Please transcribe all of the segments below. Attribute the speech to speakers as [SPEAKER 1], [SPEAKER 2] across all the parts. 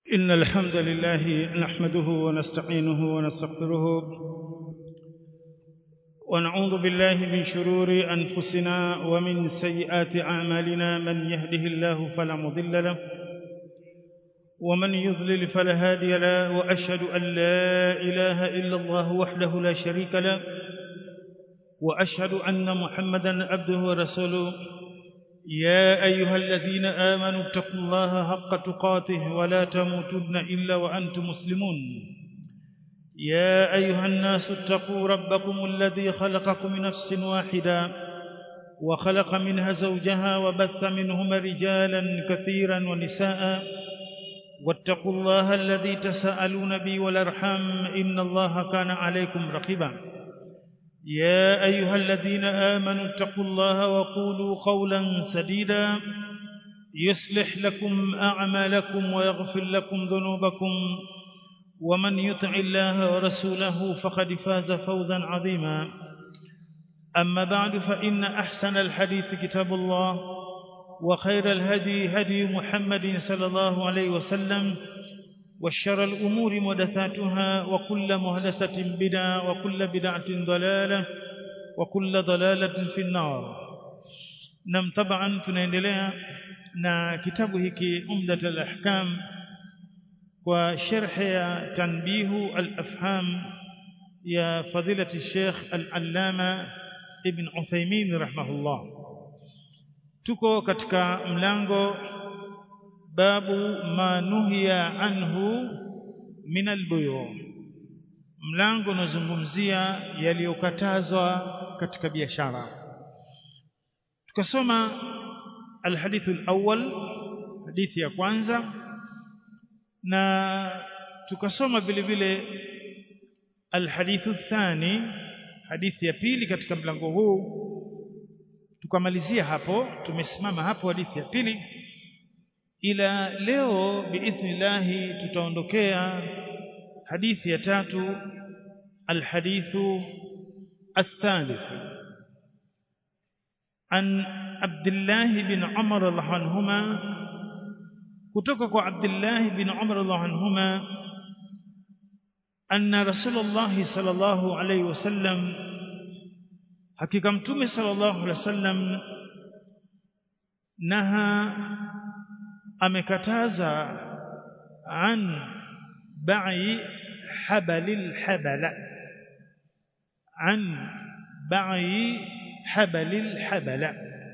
[SPEAKER 1] إن الحمد لله نحمده ونستعينه ونستغفره ونعوذ بالله من شرور أنفسنا ومن سيئات أعمالنا من يهده الله فلا مضل له ومن يضلل فلا هادي له وأشهد أن لا إله إلا الله وحده لا شريك له وأشهد أن محمدا عبده ورسوله يا أيها الذين آمنوا اتقوا الله حق تقاته ولا تموتن إلا وأنتم مسلمون يا أيها الناس اتقوا ربكم الذي خلقكم من نفس واحدة وخلق منها زوجها وبث منهما رجالا كثيرا ونساء واتقوا الله الذي تساءلون به والأرحام إن الله كان عليكم رقيبا يا أيها الذين آمنوا اتقوا الله وقولوا قولا سديدا يصلح لكم أعمالكم ويغفر لكم ذنوبكم ومن يطع الله ورسوله فقد فاز فوزا عظيما أما بعد فإن أحسن الحديث كتاب الله وخير الهدي هدي محمد صلى الله عليه وسلم وشر الأمور محدثاتها وكل محدثة بدعة وكل بدعة ضلالة وكل ضلالة في النار نم طبعا tunaendelea na kitabu hiki Umdat al-Ahkam kwa sharh ya tanbihu al-afham ya fadilati Sheikh al-Allama Ibn Uthaymeen rahimahullah tuko katika mlango babu ma nuhiya anhu min albuyu mlango unazungumzia yaliyokatazwa katika biashara tukasoma alhadithu alawwal hadithi ya kwanza na tukasoma vile vile alhadithu thani hadithi ya pili katika mlango huu tukamalizia hapo tumesimama hapo hadithi ya pili ila leo biidhnillahi tutaondokea hadithi ya tatu alhadithu الثالث عن عبد الله بن عمر رضي الله عنهما kutoka kwa Abdullah bin Umar radhiallahu anhuma anna Rasulullah sallallahu alayhi wasallam hakika mtume sallallahu alayhi wasallam naha amekataza an ba'i habalil habala an ba'i habalil habala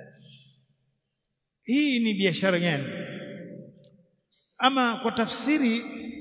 [SPEAKER 1] hii ni biashara gani ama kwa tafsiri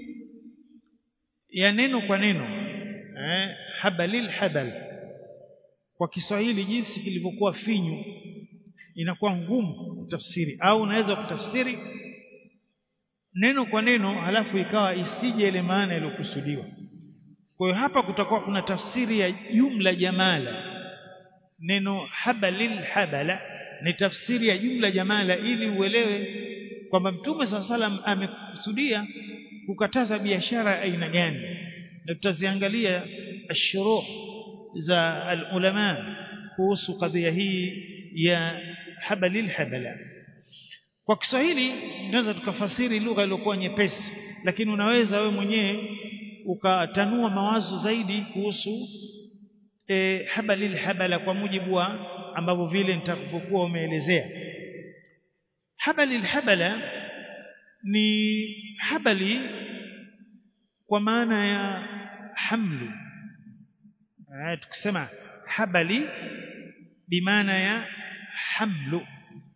[SPEAKER 1] ya neno kwa neno eh, habalil habal kwa Kiswahili jinsi kilivyokuwa finyu inakuwa ngumu kutafsiri au unaweza kutafsiri neno kwa neno halafu ikawa isije ile maana iliyokusudiwa kwa hiyo hapa kutakuwa kuna tafsiri ya jumla jamala neno habalil habala ni tafsiri ya jumla jamala ili uelewe kwamba mtume saa salam amekusudia kukataza biashara aina gani na tutaziangalia ashuruh za alulama kuhusu kadhia hii ya habalil habala kwa Kiswahili tunaweza tukafasiri lugha iliyokuwa nyepesi lakini unaweza wewe mwenyewe ukatanua mawazo zaidi kuhusu e, habalil habala kwa mujibu wa ambavyo vile nitakapokuwa umeelezea habalil habala ni habali kwa maana ya hamlu tukisema habali bimaana ya hamlu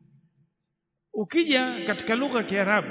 [SPEAKER 1] ukija katika lugha ya Kiarabu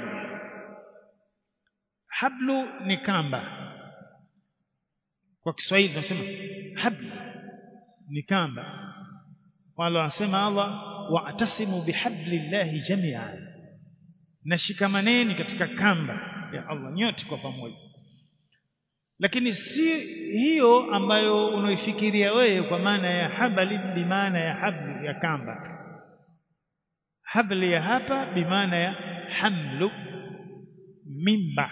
[SPEAKER 1] hablu ni kamba kwa Kiswahili tunasema hablu ni kamba wala wanasema Allah wa'tasimu bihablillahi jami'an nashikamaneni katika kamba ya Allah nyote kwa pamoja lakini si hiyo ambayo unaifikiria wewe kwa maana ya habali bi maana ya hablu ya kamba habli ya hapa bimaana ya hamlu mimba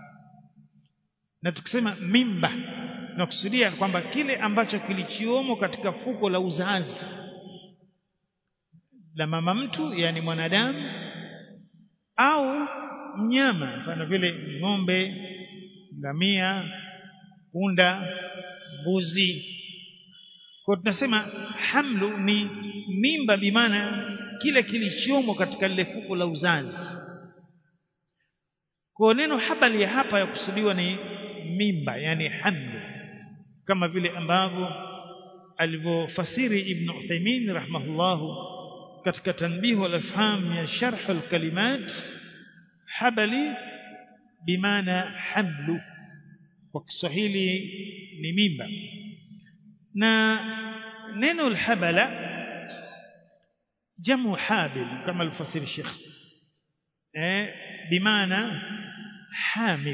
[SPEAKER 1] na tukisema mimba tunakusudia kwamba kile ambacho kilichiomo katika fuko la uzazi la mama mtu yani mwanadamu au mnyama mfano vile ng'ombe ngamia punda mbuzi kwa tunasema hamlu ni mimba bimaana kile kilichomo katika lile fuko la uzazi kwa neno habali ya hapa ya kusudiwa ni mimba yani hamlu kama vile ambavyo alivyofasiri ibn Uthaymeen rahimahullahu katika tanbihu al-afham ya sharh al-kalimat habali bimaana hamlu kwa Kiswahili ni mimba na neno al-habala jamu habil kama alfasiri Sheikh eh bimaana hamil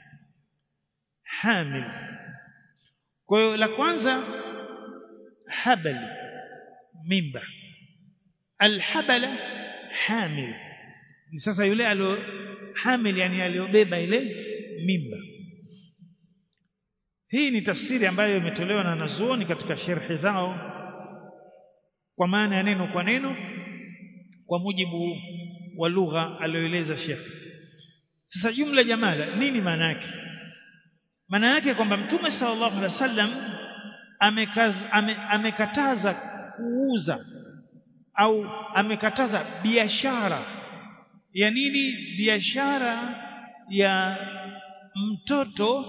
[SPEAKER 1] hamil kwa hiyo la kwanza habal mimba alhabala hamil ni sasa yule alio hamil yani aliyobeba ile mimba hii ni tafsiri ambayo imetolewa na wanazuoni katika sherhi zao kwa maana ya neno kwa neno kwa mujibu wa lugha aliyoeleza Sheikh sasa jumla jamala nini maana yake maana yake kwamba mtume sallallahu alaihi wasallam ame, amekataza kuuza au amekataza biashara ya nini biashara ya mtoto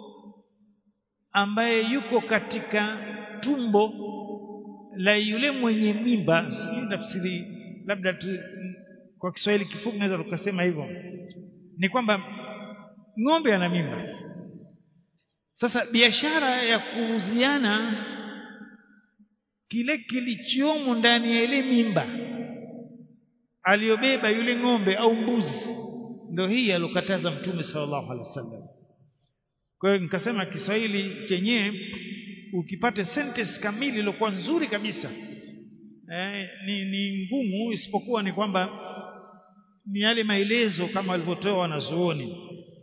[SPEAKER 1] ambaye yuko katika tumbo la yule mwenye mimba sijui tafsiri labda tu, kwa Kiswahili kifupi naweza tukasema hivyo ni kwamba ng'ombe ana mimba sasa biashara ya kuuziana kile kilichomo ndani ya ile mimba aliyobeba yule ng'ombe au mbuzi ndio hii alokataza mtume sallallahu alaihi wasallam kwa hiyo nikasema Kiswahili chenyewe ukipate sentence kamili iliyokuwa nzuri kabisa eh, ni, ni ngumu isipokuwa ni kwamba ni yale maelezo kama walivyotoa wanazuoni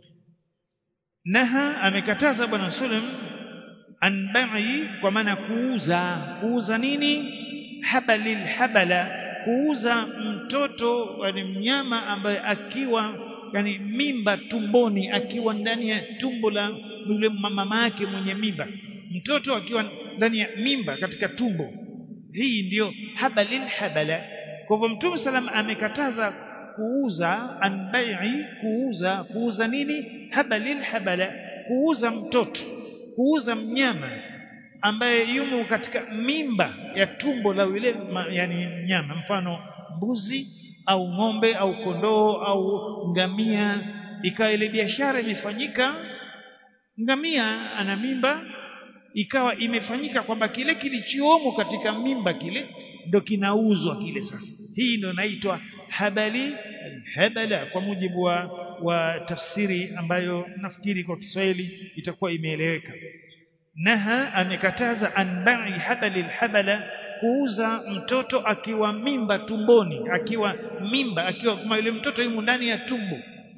[SPEAKER 1] naha amekataza bwana sallam an bai'i kwa maana kuuza kuuza nini habalil habala kuuza mtoto yani mnyama ambaye akiwa yani mimba tumboni akiwa ndani ya tumbo la yule mama yake mwenye mimba mtoto akiwa ndani ya mimba katika tumbo hii ndiyo habalil habala kwa hivyo mtume salam amekataza kuuza anbai'i kuuza kuuza nini habalil habala kuuza mtoto kuuza mnyama ambaye yumo katika mimba ya tumbo la yule yani mnyama mfano mbuzi au ng'ombe au kondoo au ngamia ikawa ile biashara imefanyika ngamia ana mimba ikawa imefanyika kwamba kile kilichomo katika mimba kile ndo kinauzwa kile sasa hii ndio inaitwa habali habala kwa mujibu wa, wa tafsiri ambayo nafikiri kwa Kiswahili itakuwa imeeleweka naha amekataza anbai habali habala kuuza mtoto akiwa mimba tumboni akiwa mimba akiwa kama yule mtoto yumo ndani ya tumbo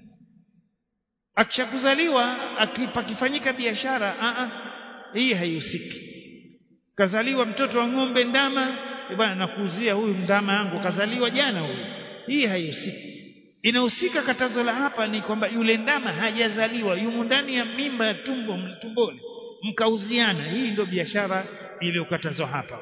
[SPEAKER 1] akishakuzaliwa akipakifanyika biashara a a hii haihusiki kazaliwa mtoto wa ng'ombe ndama bwana nakuuzia huyu ndama yangu kazaliwa jana huyu hii haihusiki inahusika katazo la hapa ni kwamba yule ndama hajazaliwa yumo ndani ya mimba ya tumbo tumboni mkauziana hii ndio biashara iliyokatazwa hapa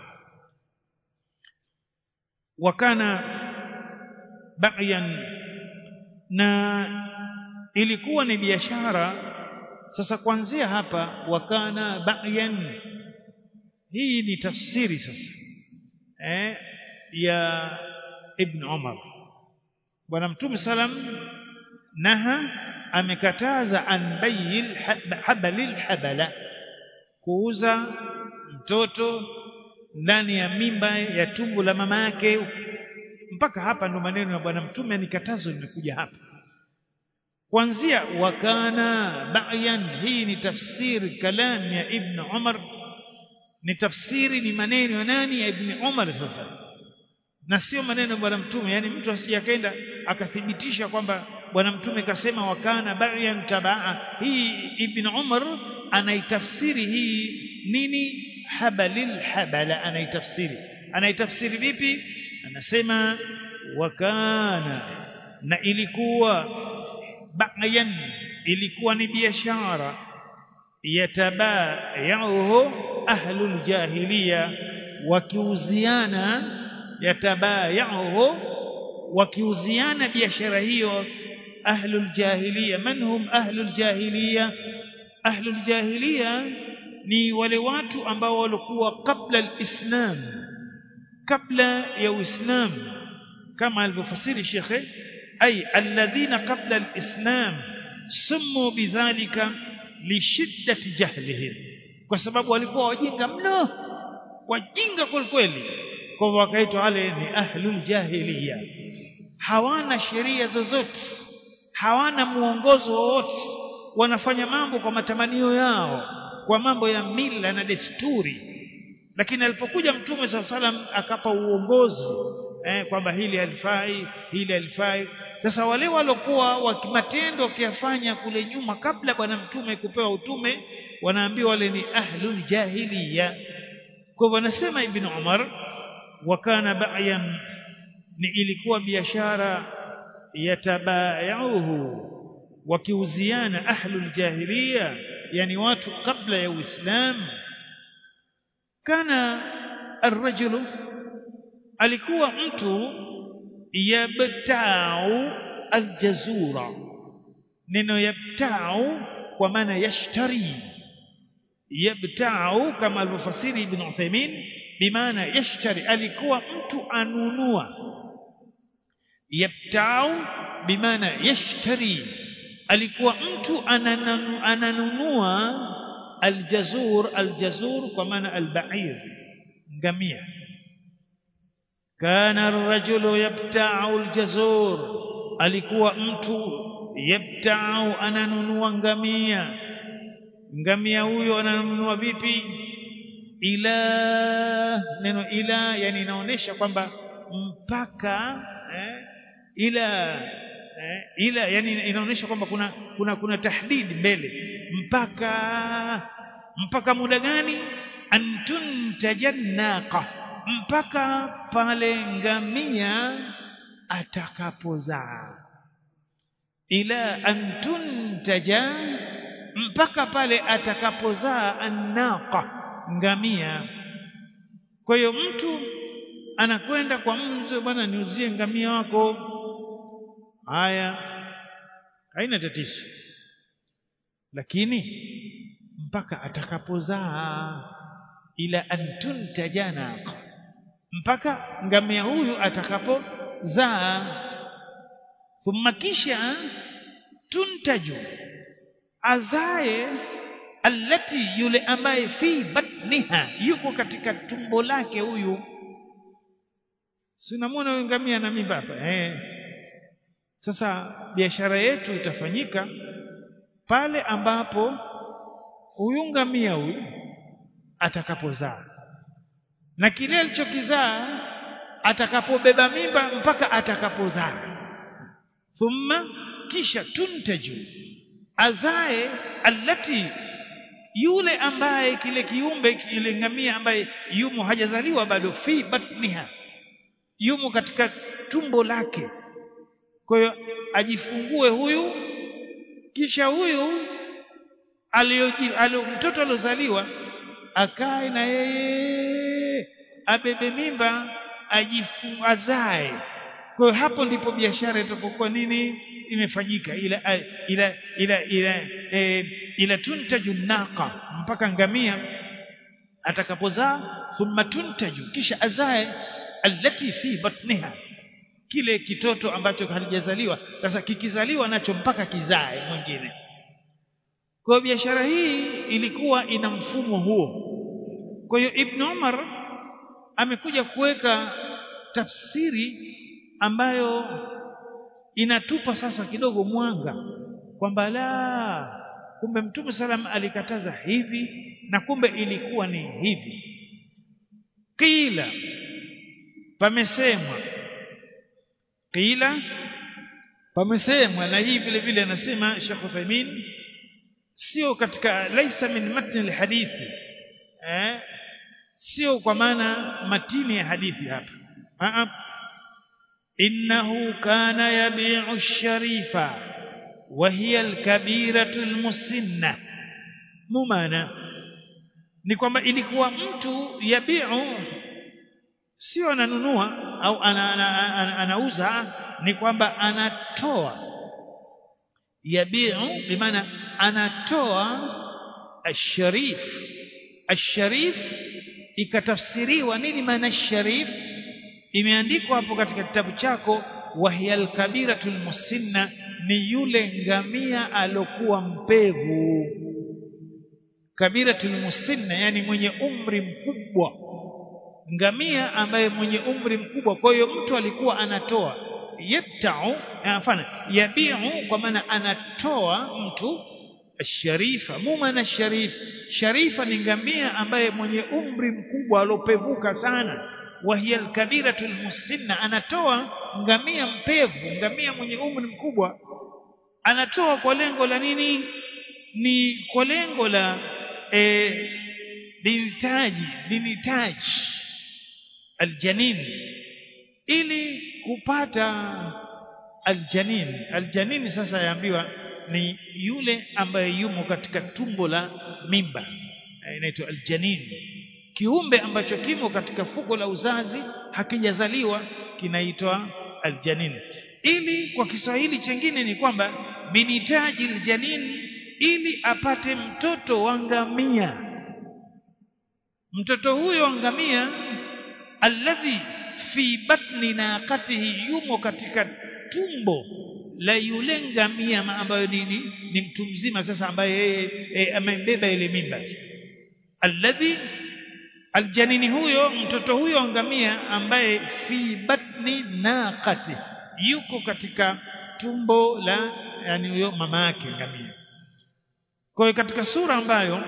[SPEAKER 1] wakana ba'yan na ilikuwa ni biashara sasa kuanzia hapa wakana ba'yan hii ni tafsiri sasa eh, ya ibn Umar bwana mtume salam naha amekataza an bayil habalil habala kuuza mtoto ndani ya mimba ya tumbo la mama yake mpaka hapa ndo maneno ya bwana mtume ni katazo limekuja hapa kuanzia wakana ba'yan hii ni tafsiri kalam ya ibn Umar ni tafsiri ni maneno ya nani ya ibn Umar sasa na sio maneno ya bwana mtume yani mtu asiyakaenda akathibitisha kwamba bwana mtume kasema wakana ba'yan tabaa hii ibn Umar anaitafsiri hii nini habalil habala anaitafsiri anaitafsiri vipi anasema wakana na ilikuwa ba'yan ilikuwa ni biashara yatabayauhu ahlul jahiliya wakiuziana yatabayauhu wakiuziana biashara hiyo ahlul jahiliya man hum ahlul jahiliya ahlul jahiliya ni wale watu ambao walikuwa kabla alislam kabla ya uislamu kama alivyofasiri shekhe ay alladhina qabla alislam sumu bidhalika lishiddati jahlihim kwa sababu walikuwa wajinga mno wajinga kweli kwa hivyo wakaitwa wale ni ahlul jahiliya hawana sheria zozote hawana muongozo wowote wanafanya mambo kwa matamanio yao kwa mambo ya mila na desturi lakini alipokuja mtume saa salam akapa uongozi eh, kwamba hili halifai hili halifai sasa wale walokuwa wakimatendo wakiyafanya kule nyuma kabla bwana mtume kupewa utume wanaambiwa wale ni ahlul jahiliya kwa hivyo anasema ibn umar wakana ba'yan ni ilikuwa biashara yatabayauhu wakiuziana ahlul jahiliya yani watu kabla ya uislamu kana arrajulu alikuwa mtu yabtau aljazura neno yabtau kwa maana yashtari yabtau kama alivyofasiri ibn Uthaymeen bimaana yashtari alikuwa mtu anunua yabtau bimaana yashtari alikuwa mtu ananunua, ananunua aljazur aljazur kwa maana albair ngamia kana arrajulu yabta'u aljazur alikuwa mtu yabta'u ananunua ngamia ngamia huyo ananunua vipi ila neno ila yani inaonyesha kwamba mpaka eh, ila eh, ila yani inaonyesha kwamba kuna kuna kuna tahdid mbele mpaka mpaka muda gani antuntajannaqa mpaka pale ngamia atakapozaa ila antuntaja mpaka pale atakapozaa annaqa ngamia kwa hiyo mtu anakwenda kwa mzee bwana niuzie ngamia wako haya haina tatizo lakini mpaka atakapozaa ila antuntaja naqa mpaka ngamia huyu atakapozaa thumma kisha tuntaju azae allati yule ambaye fi batniha yuko katika tumbo lake huyu sinamwona huyu ngamia na mimba hapa eh sasa biashara yetu itafanyika pale ambapo huyu ngamia huyu atakapozaa na kile alichokizaa atakapobeba mimba mpaka atakapozaa thumma kisha tuntaju azae allati yule ambaye kile kiumbe kile ngamia ambaye yumo hajazaliwa bado fi batniha yumo katika tumbo lake kwa hiyo ajifungue huyu kisha huyu alio mtoto aliozaliwa akae na yeye abebe mimba ajifungazae kwa hiyo hapo ndipo biashara itapokuwa nini imefanyika ila ila ila ila e, ila tuntaju naqa mpaka ngamia atakapozaa thumma tuntaju kisha azae allati fi batniha kile kitoto ambacho halijazaliwa sasa kikizaliwa nacho mpaka kizae mwingine kwa biashara hii ilikuwa ina mfumo huo kwa hiyo ibn Umar amekuja kuweka tafsiri ambayo inatupa sasa kidogo mwanga kwamba la kumbe mtume salam alikataza hivi na kumbe ilikuwa ni hivi qila pamesemwa qila pamesemwa na hii vile vile anasema Sheikh Uthaymeen sio katika laisa min matni alhadithi eh sio kwa maana matini ya hadithi hapa a innahu kana yabi'u sharifa وهي الكبيرة المسنة ممانا ni kwamba ilikuwa mtu yabiu sio ananunua au ana, ana, ana, anauza ni kwamba anatoa yabiu bimaana anatoa asharif asharif ikatafsiriwa nini maana sharif imeandikwa hapo katika kitabu chako wahiya alkabiratul musinna ni yule ngamia alokuwa mpevu kabiratul musinna yani mwenye umri mkubwa ngamia ambaye mwenye umri mkubwa kwa hiyo mtu alikuwa anatoa yabtau afana yabiu kwa maana anatoa mtu sharifa mu maana sharif sharifa ni ngamia ambaye mwenye umri mkubwa alopevuka sana wahiya alkabiratu almusinna anatoa ngamia mpevu ngamia mwenye umri mkubwa anatoa kwa lengo la nini ni kwa lengo la e, linitaji linitaji aljanin ili kupata aljanin aljanin sasa yaambiwa ni yule ambaye yumo katika tumbo la mimba inaitwa aljanin kiumbe ambacho kimo katika fuko la uzazi hakijazaliwa kinaitwa aljanin ili kwa Kiswahili chengine ni kwamba binitaji aljanin ili apate mtoto wa ngamia mtoto huyo wa ngamia alladhi fi batni naqatihi yumo katika tumbo la yule ngamia ambayo nini ni mtu mzima sasa ambaye yeye e, amembeba ile mimba alladhi aljanini huyo mtoto huyo ngamia ambaye fi batni naqati yuko katika tumbo la yani huyo mama yake ngamia kwa hiyo katika sura ambayo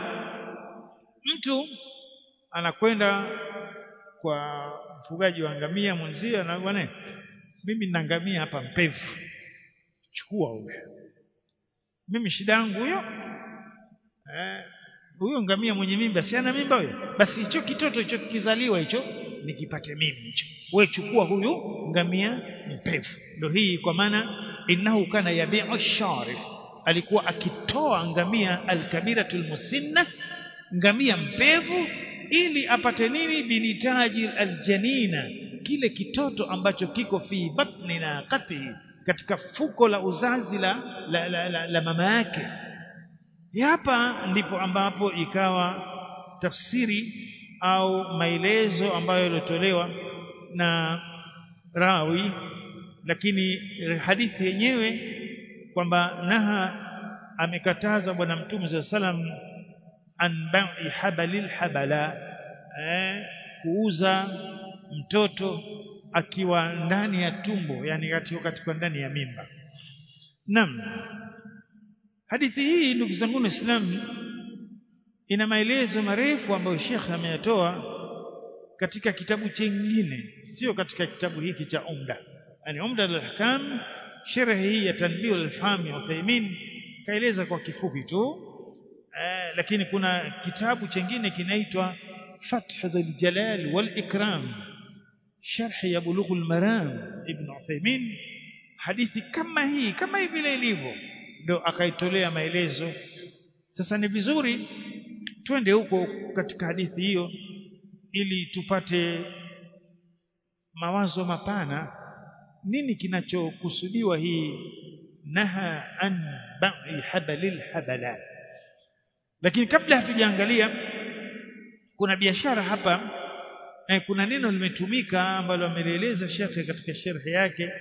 [SPEAKER 1] mtu anakwenda kwa mfugaji wa ngamia mwenzio na bwana mimi nina ngamia hapa mpevu chukua huyo mimi shida yangu huyo eh huyo ngamia mwenye mimba si ana mimba huyo basi hicho kitoto hicho kizaliwa hicho nikipate mimi hicho wewe chukua huyu ngamia mpevu ndio hii kwa maana innahu kana yabi'u sharif alikuwa akitoa ngamia alkabiratul musinna ngamia mpevu ili apate nini binitaji aljanina kile kitoto ambacho kiko fi batni naqatihi katika fuko la uzazi la, la, la, la, la mama yake hapa ndipo ambapo ikawa tafsiri au maelezo ambayo yaliotolewa na rawi lakini hadithi yenyewe kwamba naha amekataza bwana mtume za salam an ba'i habalil habala eh, kuuza mtoto akiwa ndani ya tumbo yani katika katika ndani ya mimba naam hadithi hii ndugu zangu waislamu ina maelezo marefu ambayo Sheikh ameyatoa katika kitabu chengine sio katika kitabu hiki cha Umda yani Umda al-Ahkam sharh hii ya Tanbih al-Fahmi ya Uthaymeen kaeleza kwa kifupi tu eh, lakini kuna kitabu chengine kinaitwa Fath al-Jalal wal-Ikram sharh ya Bulugh al-Maram Ibn Uthaymeen hadithi kama hii kama hivi vile ilivyo ndio akaitolea maelezo sasa ni vizuri twende huko katika hadithi hiyo ili tupate mawazo mapana nini kinachokusudiwa hii naha an ba'i habalil habala lakini kabla hatujaangalia kuna biashara hapa eh, kuna neno limetumika ambalo amelieleza shekhe katika sharhi yake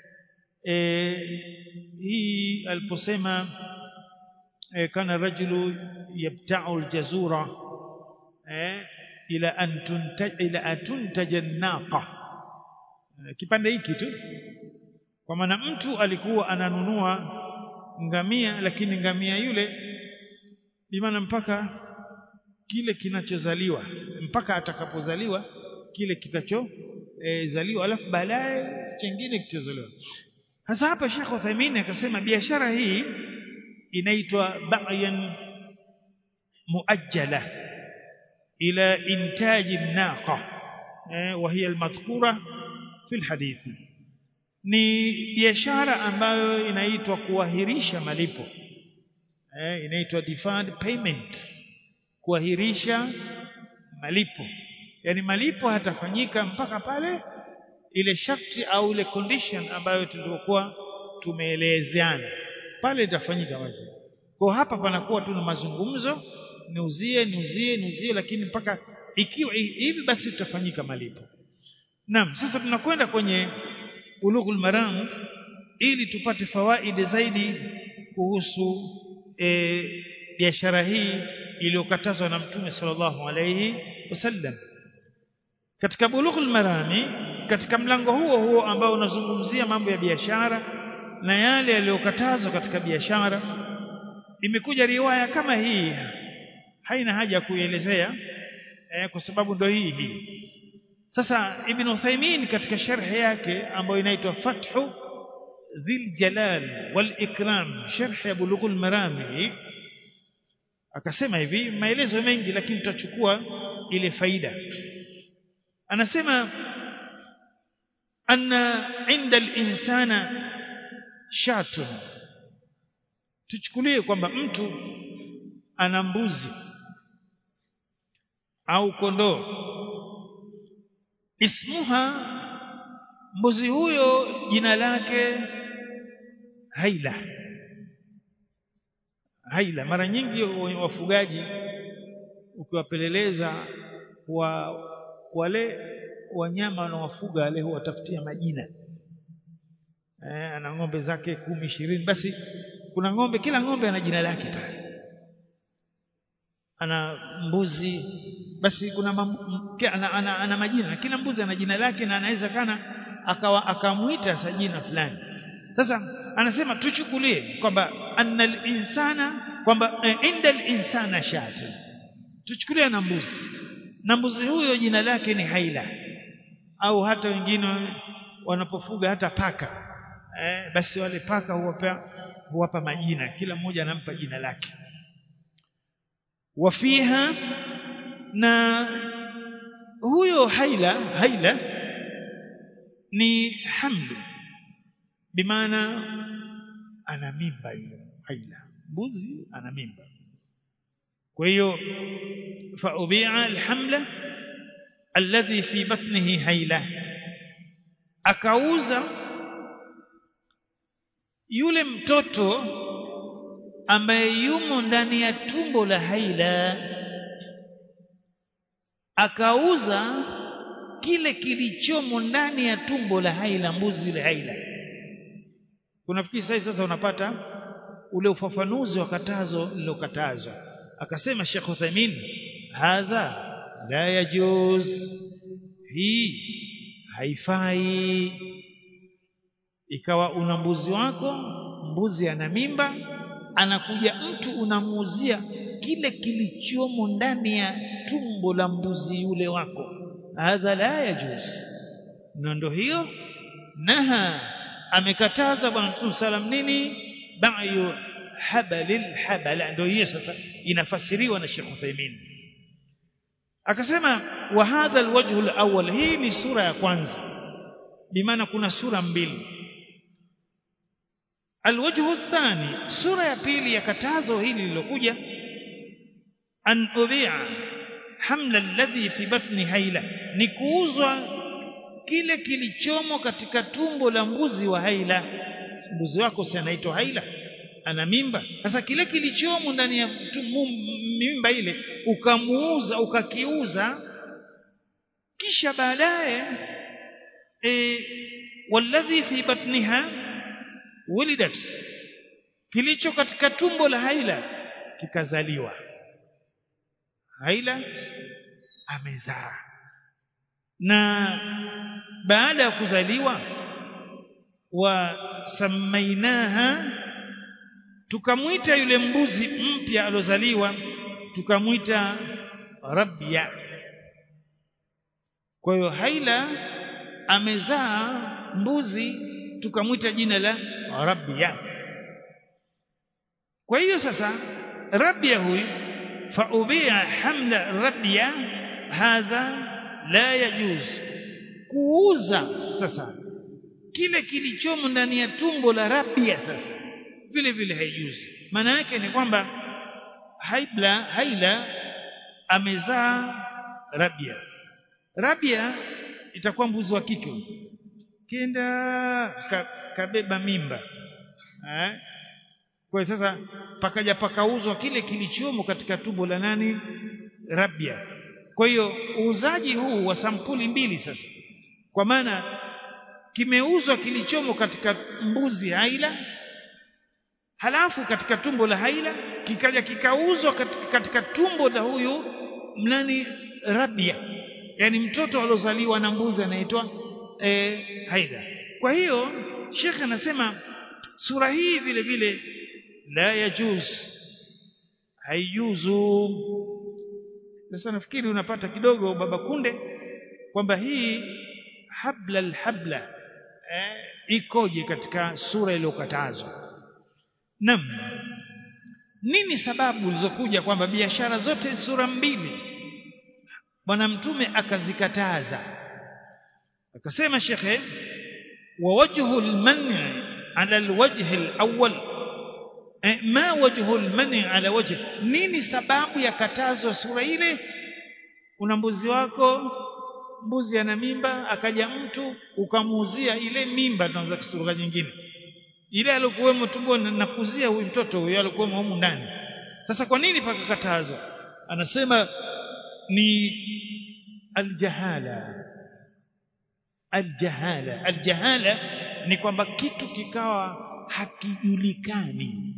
[SPEAKER 1] eh, hii aliposema eh, kana rajulu yabta'u aljazura eh, ila an tuntaj ila atuntaja naqa eh, kipande hiki tu kwa maana mtu alikuwa ananunua ngamia lakini ngamia yule bimaana mpaka kile kinachozaliwa mpaka atakapozaliwa kile kitacho e, zaliwa alafu baadaye chengine kitazaliwa sasa hapa Sheikh Uthaymeen akasema biashara hii inaitwa ba'yan muajjala ila intaji naqa eh, wa hiya almadhkura fi alhadithi ni biashara ambayo inaitwa kuahirisha malipo eh, inaitwa deferred payment kuahirisha malipo yani malipo hatafanyika mpaka pale ile sharti au ile condition ambayo tulikuwa tumeelezeana pale itafanyika wazi kwa hapa panakuwa tu na mazungumzo niuzie niuzie niuzie lakini mpaka ikiwa hivi basi tutafanyika malipo naam sasa tunakwenda kwenye bulughul maram ili tupate fawaidi zaidi kuhusu e, biashara hii iliyokatazwa na mtume sallallahu alayhi wasallam katika bulughul marami katika mlango huo huo ambao unazungumzia mambo ya biashara na yale yaliyokatazwa katika biashara imekuja riwaya kama hii haina haja kuielezea eh, kwa sababu ndo hii hii sasa ibn Uthaymeen katika sharhi yake ambayo inaitwa Fathu Dhil Jalal wal Ikram sharh ya Bulughul Marami akasema hivi maelezo mengi lakini tutachukua ile faida anasema anna inda al-insana shatun tuchukulie kwamba mtu ana mbuzi au kondoo ismuha mbuzi huyo jina lake haila haila mara nyingi wafugaji ukiwapeleleza wa wale wanyama wanaowafuga wale huwatafutia majina eh, ana ng'ombe zake kumi ishirini basi kuna ng'ombe kila ng'ombe ana jina lake pale ana mbuzi basi kuna mam, ana, ana, ana majina kila mbuzi ana jina lake na anaweza kana akawa akamuita sa jina fulani sasa anasema tuchukulie kwamba annal insana kwamba eh, indal insana shat tuchukulie na mbuzi na mbuzi huyo jina lake ni haila au hata wengine wanapofuga hata paka eh, basi wale paka huwapa huwapa majina kila mmoja anampa jina lake wafiha na huyo haila haila ni hamlu bimaana ana mimba hiyo haila mbuzi ana mimba kwa hiyo fa ubi'a alhamla alladhi fi batnihi haila akauza yule mtoto ambaye yumo ndani ya tumbo la haila akauza kile kilichomo ndani ya tumbo la haila mbuzi yule haila kunafikiri sasa sasa unapata ule ufafanuzi wa katazo lilokatazwa akasema Sheikh Uthaymeen hadha la yajuz hii haifai ikawa una mbuzi wako mbuzi ana mimba anakuja mtu unamuuzia kile kilichomo ndani ya tumbo la mbuzi yule wako hadha la yajuz na ndo hiyo naha amekataza bwana mtume salam nini ba'yu habalil habala ndio hiyo sasa inafasiriwa na Sheikh Uthaymeen akasema wa hadha alwajhu alawwal hii ni sura ya kwanza bimaana kuna sura mbili alwajhu athani sura ya pili ya katazo hili lilokuja an ubi'a hamla alladhi fi batni haila ni kuuzwa kile kilichomo katika tumbo la mbuzi wa haila mbuzi wako si anaitwa haila ana mimba sasa kile kilichomo ndani ya mimba ile ukamuuza ukakiuza kisha baadaye e, walladhi fi batniha wulidat kilicho katika tumbo la haila kikazaliwa haila amezaa na baada ya kuzaliwa wa samainaha tukamwita yule mbuzi mpya alozaliwa tukamwita rabia kwa hiyo haila amezaa mbuzi tukamwita jina la rabia kwa hiyo sasa rabia huyu faubia hamla rabia hadha la yajuz kuuza sasa kile kilichomo ndani ya tumbo la rabia sasa vile vile haijuzi maana yake ni kwamba haibla haila amezaa rabia rabia itakuwa mbuzi wa kike kenda ka, kabeba mimba eh? kwa hiyo sasa pakaja pakauzwa kile kilichomo katika tumbo la nani rabia kwa hiyo uuzaji huu wa sampuli mbili sasa kwa maana kimeuzwa kilichomo katika mbuzi haila halafu katika tumbo la haila kikaja kikauzwa katika, katika tumbo la huyu mnani rabia yani mtoto aliozaliwa na mbuzi anaitwa e, haila kwa hiyo shekhe anasema sura hii vile vile la yajuz haijuzu sasa nafikiri unapata kidogo baba kunde kwamba hii habla alhabla eh, ikoje katika sura iliyokatazwa Naam. Nini sababu zilizokuja kwamba biashara zote sura mbili bwana mtume akazikataza? Akasema shekhe wa wajhu al-man' ala al-wajh al-awwal eh, ma wajhu al-man' ala wajh nini sababu ya katazo sura ile una mbuzi wako mbuzi ana mimba akaja mtu ukamuuzia ile mimba tunaanza kisura nyingine ile alikuwemo tumboni nakuzia huyu mtoto huyo alikuwemo humu ndani sasa kwa nini pakakatazwa anasema ni aljahala aljahala aljahala ni kwamba kitu kikawa hakijulikani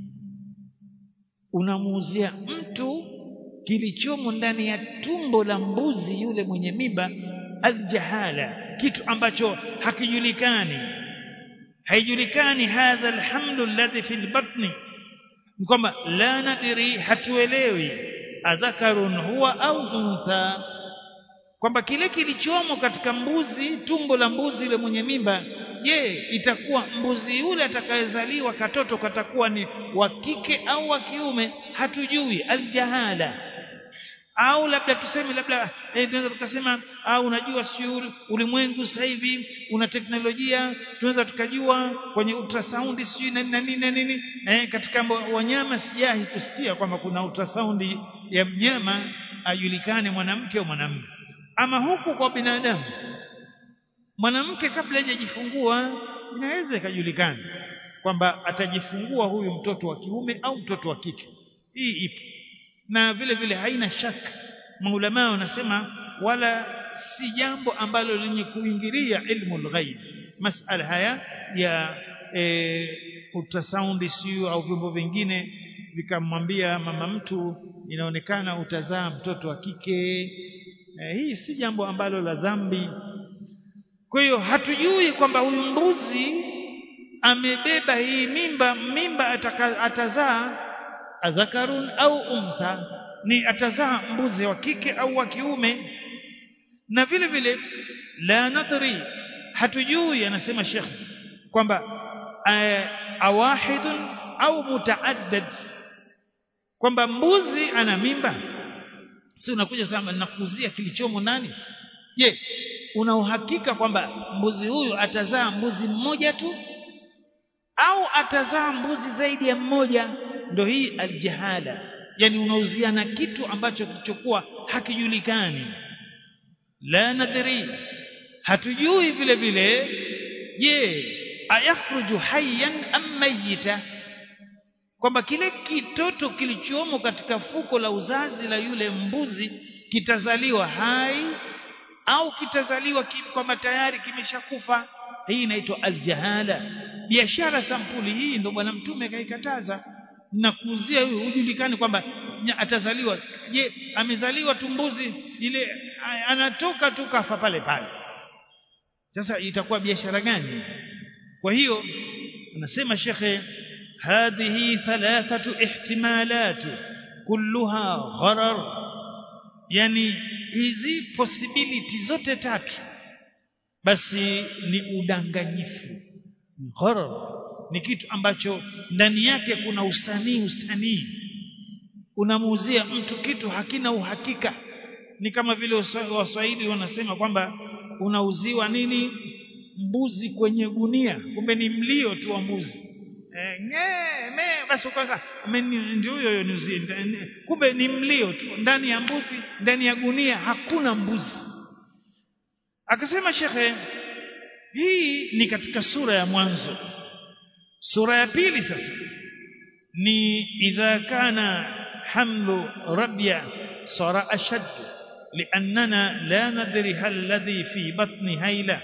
[SPEAKER 1] unamuuzia mtu kilichomo ndani ya tumbo la mbuzi yule mwenye mimba aljahala kitu ambacho hakijulikani haijulikani hadha alhamlu alladhi fil batni kwamba la nadiri hatuelewi adhakarun huwa au untha kwamba kile kilichomo katika mbuzi tumbo la mbuzi yule mwenye mimba je itakuwa mbuzi yule atakayezaliwa katoto katakuwa ni wa kike au wa kiume hatujui aljahala au labda tuseme labda eh, tunaweza tukasema au unajua sio ulimwengu sasa hivi una teknolojia tunaweza tukajua kwenye ultrasound sio na nini na nini eh, katika wanyama sijahi kusikia kwamba kuna ultrasound ya mnyama ajulikane mwanamke au mwanamume ama huku kwa binadamu mwanamke kabla hajajifungua inaweza ikajulikana kwamba atajifungua huyu mtoto wa kiume au mtoto wa kike hii ipo na vile vile haina shaka maulama wanasema wala si jambo ambalo lenye kuingilia ilmu lghaib masala haya ya e, ultrasound sio au vyombo vingine vikamwambia mama mtu inaonekana utazaa mtoto wa kike e, hii si jambo ambalo la dhambi kwa hiyo hatujui kwamba huyu mbuzi amebeba hii mimba mimba ataka, atazaa adhakarun au untha ni atazaa mbuzi wa kike au wa kiume na vile vile la nadri hatujui anasema shekh kwamba awahidun au mutaaddad kwamba mbuzi ana mimba si unakuja sema nakuzia kilichomo nani je una uhakika kwamba mbuzi huyu atazaa mbuzi mmoja tu au atazaa mbuzi zaidi ya mmoja ndo hii aljahala yani unauziana kitu ambacho kilichokuwa hakijulikani la nadri hatujui vile vile je ayakhruju hayyan am mayita kwamba kile kitoto kilichomo katika fuko la uzazi la yule mbuzi kitazaliwa hai au kitazaliwa kwamba tayari kimeshakufa hii inaitwa aljahala biashara sampuli hii ndo bwana mtume akaikataza na kuuzia huyu hujulikani kwamba atazaliwa je amezaliwa tumbuzi ile anatoka tu kafa pale pale sasa itakuwa biashara gani kwa hiyo anasema shekhe hadhihi thalathatu ihtimalat kulluha gharar yani hizi possibility zote tatu basi ni udanganyifu gharar ni kitu ambacho ndani yake kuna usanii usanii unamuuzia mtu kitu hakina uhakika ni kama vile waswahili wanasema kwamba unauziwa nini mbuzi kwenye gunia kumbe ni mlio tu wa mbuzi eh, nge me basi kwanza ndio huyo nyuzi kumbe ni mlio tu ndani ya mbuzi ndani ya gunia hakuna mbuzi akasema shekhe hii ni katika sura ya mwanzo sura ya pili sasa ni idha kana hamlu rabya sara ashad لأننا لا ندري هل الذي في بطن هيلة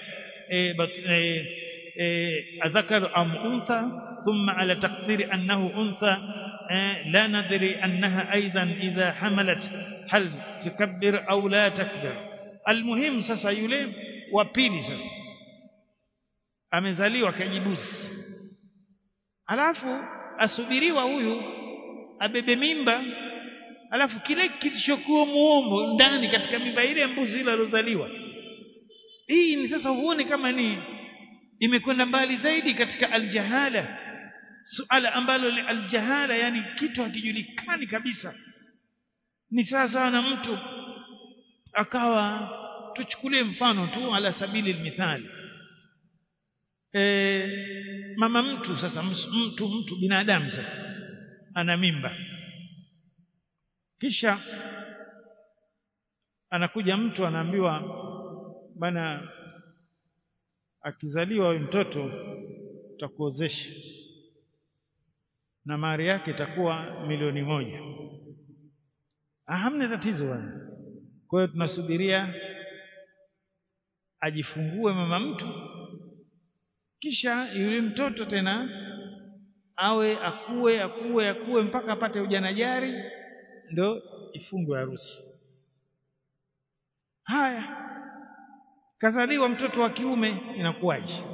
[SPEAKER 1] أذكر أم أنثى ثم على تقدير أنه أنثى لا ندري أنها أيضا إذا حملت هل تكبر أو لا تكبر المهم sasa yule wa pili sasa amezaliwa kajibusi alafu asubiriwa huyu abebe mimba alafu kile kilichokuwa muomo ndani katika mimba ile mbuzi ile alozaliwa hii ni sasa huone kama ni imekwenda mbali zaidi katika aljahala suala ambalo ni aljahala yani kitu hakijulikani kabisa ni sasa na mtu akawa tuchukulie mfano tu ala sabili almithali e, mama mtu sasa mtu mtu binadamu sasa ana mimba kisha anakuja mtu anaambiwa bana akizaliwa huyu mtoto tutakuozesha na mahari yake itakuwa milioni moja ah, hamna tatizo bwana kwa hiyo tunasubiria ajifungue mama mtu kisha yule mtoto tena awe akue akue akue mpaka apate ujana jari ndo ifungwe harusi haya kazaliwa mtoto wa kiume inakuwaje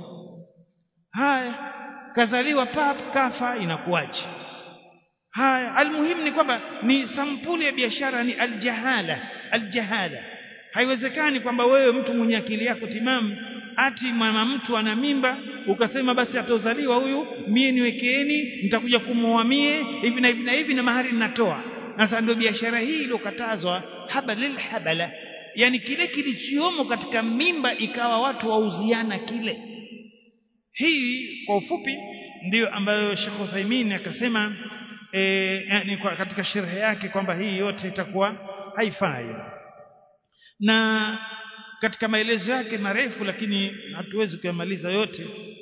[SPEAKER 1] haya kazaliwa pap kafa inakuwaje haya almuhimu ni kwamba ni sampuli ya biashara ni aljahala aljahala haiwezekani kwamba wewe mtu mwenye akili yako timamu ati mama mtu ana mimba ukasema basi atozaliwa huyu mie niwekeeni nitakuja kumwoa mie hivi na hivi na hivi na mahari ninatoa sasa ndio biashara hii iliyokatazwa habalil habala yani kile kilichomo katika mimba ikawa watu wauziana kile hii kwa ufupi ndiyo ambayo Sheikh Uthaymeen akasema e, yani kwa katika sherhe yake kwamba hii yote itakuwa haifai na katika maelezo yake marefu lakini hatuwezi kuyamaliza yote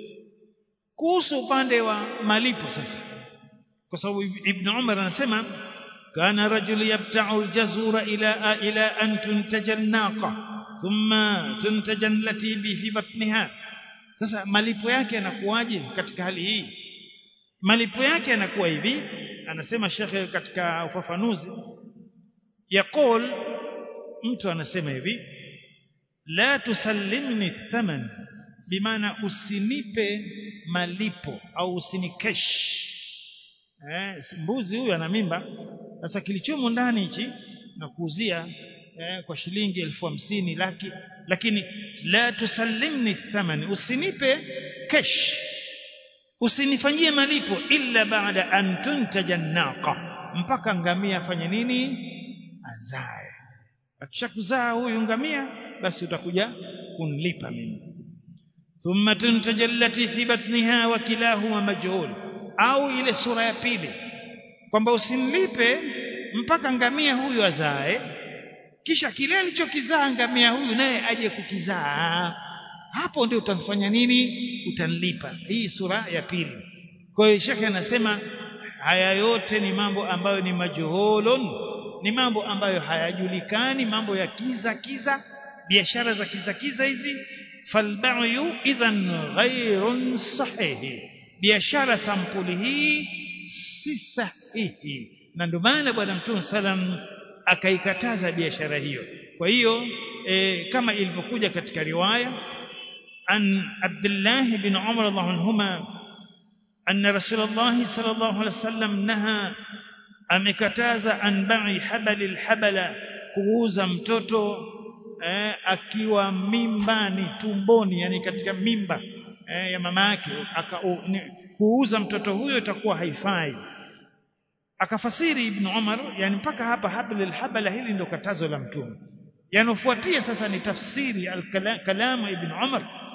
[SPEAKER 1] kuhusu upande wa malipo sasa kwa sababu Ibn Umar anasema kana rajul yabta'u al-jazura ila ila an tuntaja an-naqa thumma tuntaja allati bi fi batniha sasa malipo yake yanakuwaje katika hali hii malipo yake yanakuwa hivi anasema shekhe katika ufafanuzi yaqul mtu anasema hivi la tusallimni thaman bimaana usinipe malipo au usinikesh eh, mbuzi huyu ana mimba sasa kilichomo ndani hichi na kuuzia eh, kwa shilingi elfu hamsini laki lakini la tusallimni thaman usinipe kesh usinifanyie malipo illa baada an tuntaja naqa mpaka ngamia afanye nini azae akishakuzaa huyu ngamia basi utakuja kunlipa mimi thumma tuntaja allati fi batniha wa kilahuma majhul au ile sura ya pili kwamba usimlipe mpaka ngamia huyu azae kisha kile alichokizaa ngamia huyu naye aje kukizaa hapo ndio utamfanya nini utanlipa hii sura ya pili kwa hiyo shekhe anasema haya yote ni mambo ambayo ni majhulun ni mambo ambayo hayajulikani mambo ya kiza kiza biashara za kiza kiza hizi falba'yu idhan ghairun sahihi biashara sampuli hii si sahihi na ndio maana bwana mtume salam akaikataza biashara hiyo kwa hiyo e, kama ilivyokuja katika riwaya an Abdullah bin Umar radhiallahu anhuma anna Rasulullah sallallahu alaihi wasallam naha amekataza an ba'i habalil habala kuuza mtoto eh, akiwa mimbani tumboni yani katika mimba eh, ya mama yake kuuza mtoto huyo itakuwa haifai akafasiri ibn Umar yani mpaka hapa hablil habala hili ndio katazo la mtume yanofuatia sasa ni tafsiri al-kalamu ibn Umar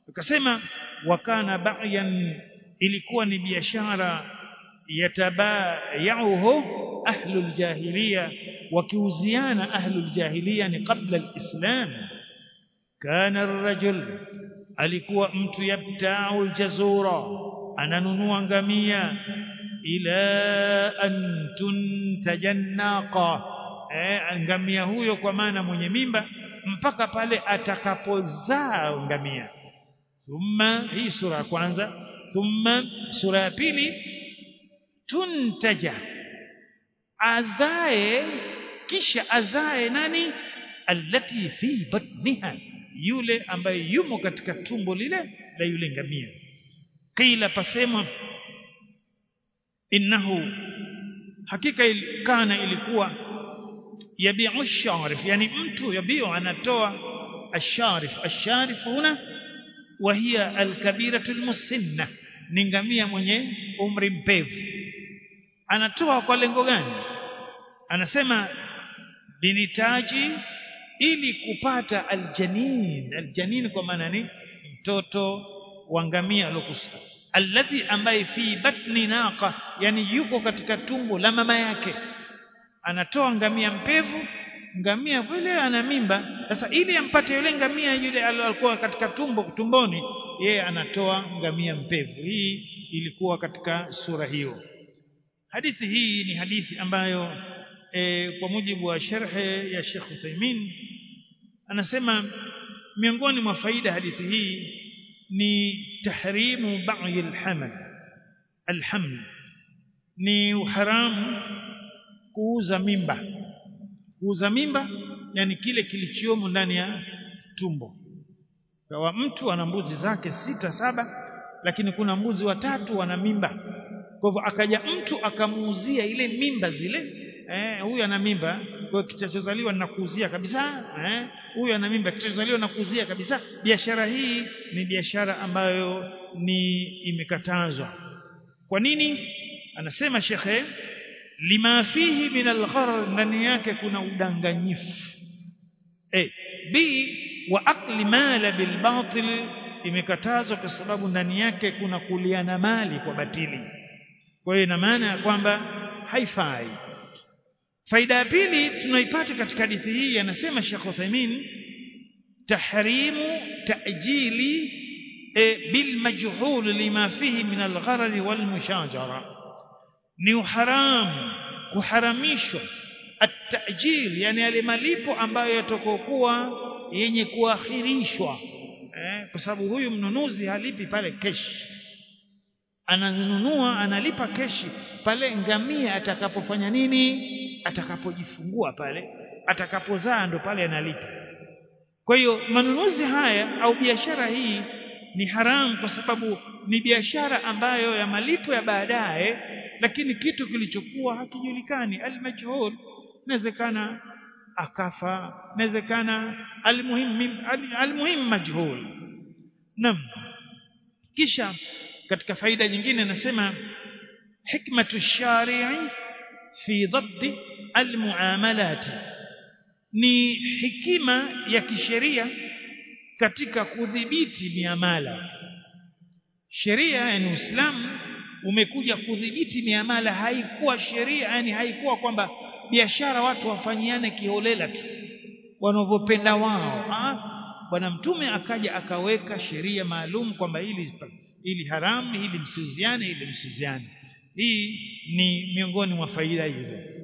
[SPEAKER 1] akasema wakana ba'yan ilikuwa ni biashara yatabayauhu ahlul jahiliya wakiuziana ahlul jahiliya ni qabla alislam kana ar-rajul alikuwa mtu yabta'u al-jazura ananunua ngamia ila an tuntajannaqa eh, ngamia huyo kwa maana mwenye mimba mpaka pale atakapozaa ngamia thumma hii sura ya kwanza thumma sura ya pili tuntaja azae kisha azae nani allati fi batniha yule ambaye yumo katika tumbo lile la yule ngamia qila pasemwa innahu hakika kana ilikuwa yabiu sharif yani mtu yabiu anatoa asharif asharif huna wa hiya alkabiratu almusinna ni ngamia mwenye umri mpevu anatoa kwa lengo gani anasema binitaji ili kupata aljanin aljanin kwa maana ni mtoto wa ngamia alokusa alladhi ambaye fi batni naqa yani yuko katika tumbo la mama yake anatoa ngamia mpevu ngamia vile ana mimba sasa ili ampate yule ngamia yule alikuwa katika tumbo tumboni yeye anatoa ngamia mpevu hii ilikuwa katika sura hiyo hadithi hii ni hadithi ambayo e, kwa mujibu wa sharhe ya Sheikh Uthaymeen anasema miongoni mwa faida hadithi hii ni tahrimu ba'i alhamal alhaml ni uharamu kuuza mimba kuuza mimba yani kile kilichomo ndani ya tumbo kwa mtu ana mbuzi zake sita saba lakini kuna mbuzi watatu wana mimba kwa hivyo akaja mtu akamuuzia ile mimba zile eh huyu ana mimba kwa kitachozaliwa nakuuzia kabisa eh huyu ana mimba kitachozaliwa nakuuzia kabisa biashara hii ni biashara ambayo ni imekatazwa kwa nini anasema shekhe lima fihi min algharar ndani yake kuna udanganyifu eh b wa akli mala bil batil imekatazwa kwa sababu ndani yake kuna kuliana mali kwa batili kwa hiyo ina maana ya kwamba haifai faida ya pili tunaipata katika hadithi hii anasema Sheikh Uthaymeen tahrimu ta'jili e, bil majhul lima fihi min al-gharar wal mushajara ni uharamu kuharamishwa at-ta'jil yani yale malipo ambayo yatakokuwa yenye kuakhirishwa eh, kwa sababu huyu mnunuzi halipi pale kesh ananunua analipa keshi pale ngamia atakapofanya nini atakapojifungua pale atakapozaa ndo pale analipa kwa hiyo manunuzi haya au biashara hii ni haramu kwa sababu ni biashara ambayo ya malipo ya baadaye lakini kitu kilichokuwa hakijulikani almajhul inawezekana akafa inawezekana almuhim almuhim majhul nam kisha katika faida nyingine anasema hikmatu shari'i fi dhabt almuamalat ni hikima ya kisheria katika kudhibiti miamala sheria yani Uislamu umekuja kudhibiti miamala haikuwa sheria yani haikuwa kwamba biashara watu wafanyiane kiholela tu wanavyopenda wao bwana mtume akaja akaweka sheria maalum kwamba hili ili haramu hili msiuziane ili msiuziane hii ni miongoni mwa faida hizo